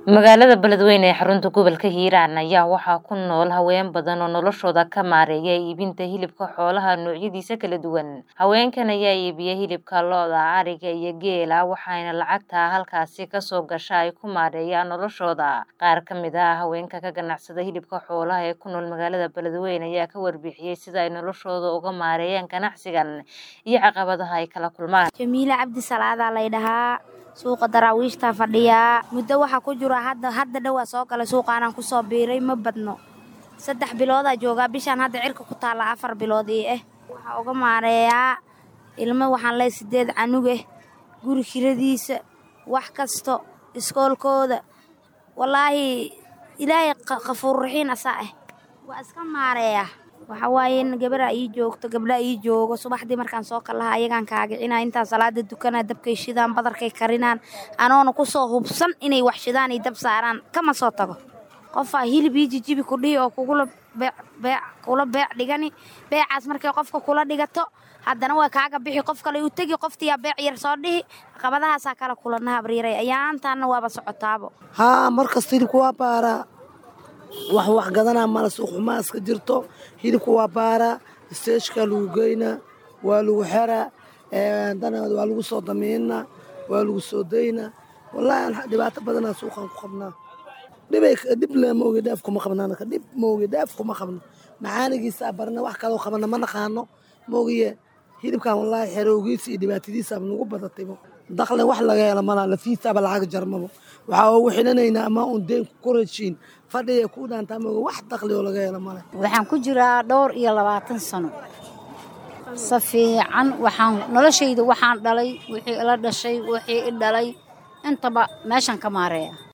magaalada beledweyne ee xarunta gobolka hiiraan ayaa waxaa ku nool haween badan oo noloshooda ka maareeya iibinta hilibka xoolaha noocyadiisa kala duwan haweenkan ayaa iibiya hilibka lo-da ariga iyo geela waxaana lacagta halkaasi kasoo gasha ay ku maareeyaan noloshooda qaar ka mid ah haweenka ka ganacsada hilibka xoolaha ee ku nool magaalada beledweyne ayaa ka warbixiyey sida ay noloshooda uga maareeyaan ganacsigan iyo caqabadaha ay kala kulmaan jamiile cabdi salaadaa laydhahaa suuqa daraawiishtaa fadhiyaa muddo waxaa ku jira hadda hadda dhowaa soo galay suuqaanaan kusoo biiray ma badno saddex biloodaa joogaa bishaan hadda cirka ku taalla afar bilood ii ah waxaa uga maareeyaa ilmo waxaan leey sideed canugeh guri kiradiisa wax kasto iskoolkooda wallaahi ilaahay qafuurraxiin asaa ah waa iska maareeyaa waxaa waaye in gabaraa ii joogto gabdhaa ii joogo subaxdii markaan soo kallaha ayagaan kaagicina intaa salaada dukanaa dabkay shidaan badarkay karinaan anoona kusoo hubsan inay wax shidaan iyo dab saaraan kama soo tago qofaa hilib ii jijibi kudhihi oo kugula kula beec dhigani beecaas markay qofka kula dhigato haddana waa kaaga bixi qof kale u tegi qoftiyaa beec yar soo dhihi qabadahaasaa kala kulana habriiray ayaantaana waaba socotaabo haa markasta hilibka waa baaraa wax wax gadanaa mala suuq xumaa iska jirto hilibka waa baaraa isteeshkaa lagu geynaa waa lagu xeraa dana waa lagu soo damiinaa waa lagu soo daynaa wallaahi dhibaato badanaa suuqaan ku qabnaa dhib le maogi dhaaf kuma qabnaanaka dhib maogi dhaaf kuma qabno maxaanigiisaa barna wax kaloo qabana ma naqaano maogiye hilibkan wallaahi xerowgiisa iyo dhibaatadiisaaba nagu badataybo dakle wax laga helo malaa lafiisaaba lacag jarmabo waxaa ugu xidhanaynaa ama uun deen ku rashiin fadhiya ku dhaantaa maogi wax dakli oo laga helo male waxaan ku jiraa dhowr iyo labaatan sano si fiican waxaan noloshayda waxaan dhalay wixii ila dhashay wixii i dhalay intaba meeshaan ka maareeya